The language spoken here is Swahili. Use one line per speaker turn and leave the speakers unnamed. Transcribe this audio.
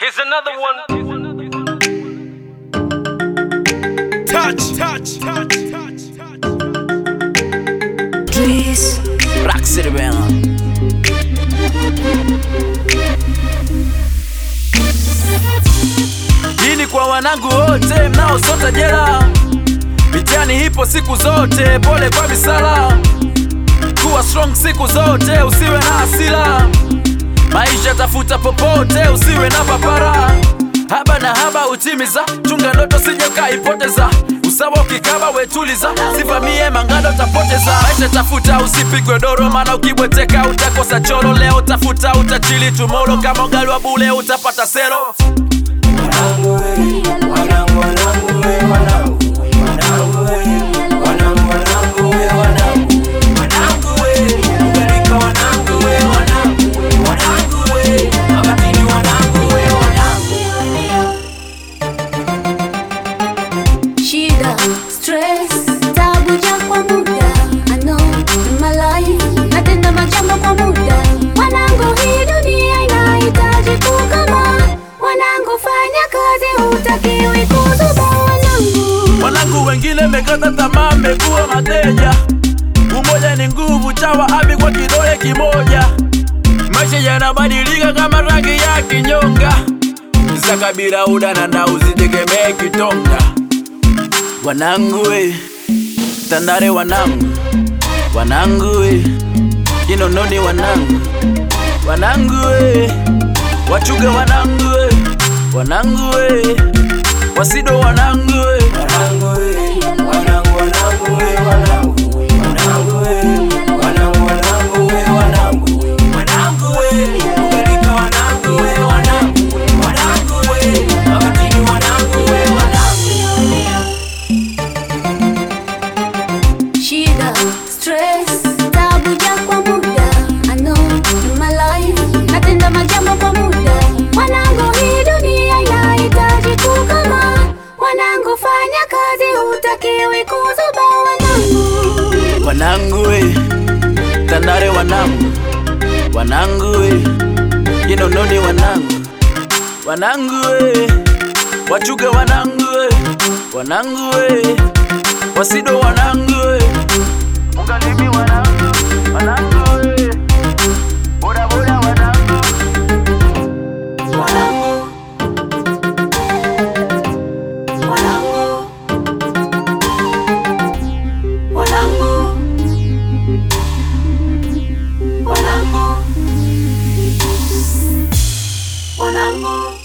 Here's another one.
Touch, touch, touch, touch, touch.
Please.
Rock City bana. Hii ni kwa wanangu wote mnaosota jela, mitihani hipo siku zote, pole kwa misala, kuwa strong siku zote, usiwe na hasira, maisha tafuta popote, usiwe na papara, haba na haba utimiza, chunga ndoto sije kaipoteza, usawa ukikaba wetuliza, sivamie mangando tapoteza, maisha tafuta, usipigwe doro, maana ukibweteka utakosa choro, leo tafuta, utachili tumoro, kama ugali wa bule utapata sero.
Shida, stress, tabu ja kwa muda I know in my life natenda majambo kwa muda Wanangu, hii dunia inahitaji kukama Wanangu, fanya kazi, hutakiwi kuzuba wanangu
Wanangu wengine mekata tamaa, mmekuwa mateja. Umoja ni nguvu, chawa abi kwa kidole kimoja. Maisha yanabadilika kama rangi ya kinyonga. Za kabila udana na usitegemee kitonga. Wanangu we, Tandale wanangu, wanangu we, Kinondoni wanangu, wanangu we, Wachuga wanangu we, wanangu we, Wasido wanangu we.
Shida, stress, tabu ja kwa muda I know in my life natenda majambo kwa muda Wanangu, hii dunia inahitaji kukama Wanangu, fanya kazi, hutakiwi kuzuba wanangu
Wanangu we, Tandale wanangu, wanangu we, Kinondoni wanangu, wanangu we, Wachuga wanangu we, wanangu we, Wasido wanangu we, Ungalimi wanangu, wanangu we, boda boda wanangu,
Wanangu, wanangu, wanangu, wanangu, wanangu.